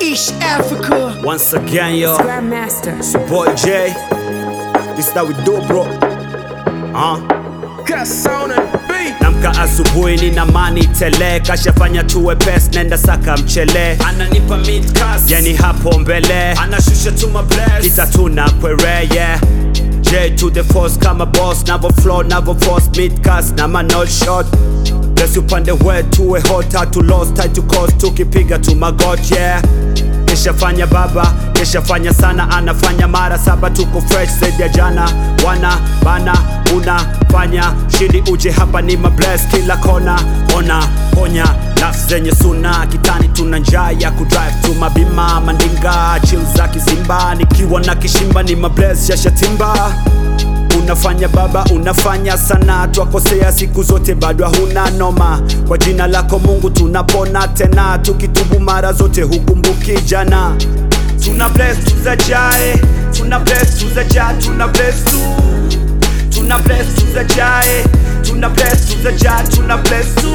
East Africa. Once again, yo, Grandmaster. it's your boy Jay. This how we do, bro. Huh? Cuss on the beat. Namka asubuhi nina mani tele, kashafanya tuwe pes, nenda saka mchele, ananipa midcast, yani hapo mbele, anashusha tuma bless, kita tuna kwere, yeah. J to the force kama boss, navo flow, navo force, midcast, na manol shot Bless upande wetu tuwe hot, hatu lost, tight to cost, tukipiga tu magot, yeah Keshafanya baba, keshafanya sana, anafanya mara saba, tuko fresh zaidi ya jana. Wana bana, unafanya shindi, uje hapa ni mabless kila kona, ona ponya nafsi zenye suna kitani, tuna njaa ya kudrive tu mabima mandinga, chill za kizimba, nikiwa na kishimba ni mabless shashatimba Unafanya baba, unafanya sana, twakosea siku zote, bado huna noma. Kwa jina lako Mungu tunapona tena, tukitubu mara zote hukumbuki jana. Tuna bless tuzajae, tuna bless tuzaja, tuna bless tu, tuna bless tuzajae, tuna bless tuzaja, tuna bless tu,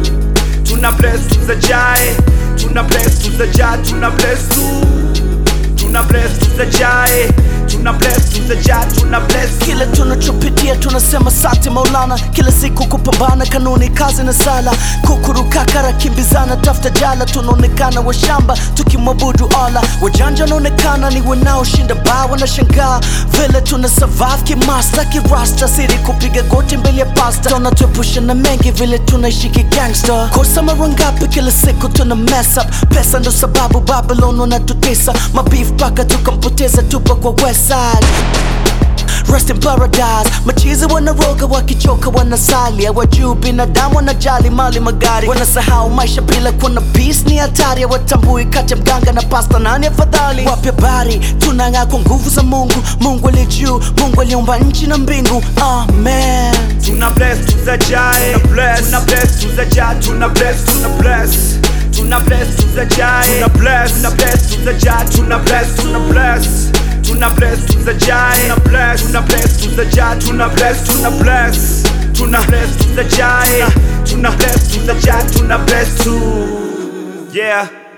tuna bless tuzajae, tuna bless tuzaja, tuna bless tu, tuna bless tuzajae, tuna bless tuzaja, tuna bless tu. kile tunachopitia tunasema sante maulana kila siku kupambana kanuni kazi na sala kukurukakara kimbizana tafuta jala tunaonekana washamba tukimwabudu ala wajanja wanaonekana ni wanaoshinda baa wanashangaa vile tuna survive kimasta kirasta siri kupiga goti mbele ya pasta tunatuepusha na mengi vile tunaishi kigangsta kosa mara ngapi kila siku tuna mess up pesa ndo sababu babylon wanatutesa mabif paka tukampoteza tupa kwa west side Rest in paradise machizi wanaroga wakichoka wanasali hawajuu binadamu wanajali mali magari wanasahau maisha bila kuona peace ni hatari hawatambui kati ya mganga na pasta nani afadhali wapya bari tunang'aa kwa nguvu za mungu mungu aliye juu mungu aliumba nchi na mbingu amen Tuna bless tuzajae Tuna bless Tuna bless tuzaja Tuna bless Tuna bless Tuna bless tuzajae Tuna bless Tuna bless tuzaja Tuna bless Tuna bless Tuna bless tuzajae Tuna bless Tuna bless tuzaja Tuna bless Tuna bless Tuna bless tuzajae Tuna bless tuzaja Tuna bless tu Yeah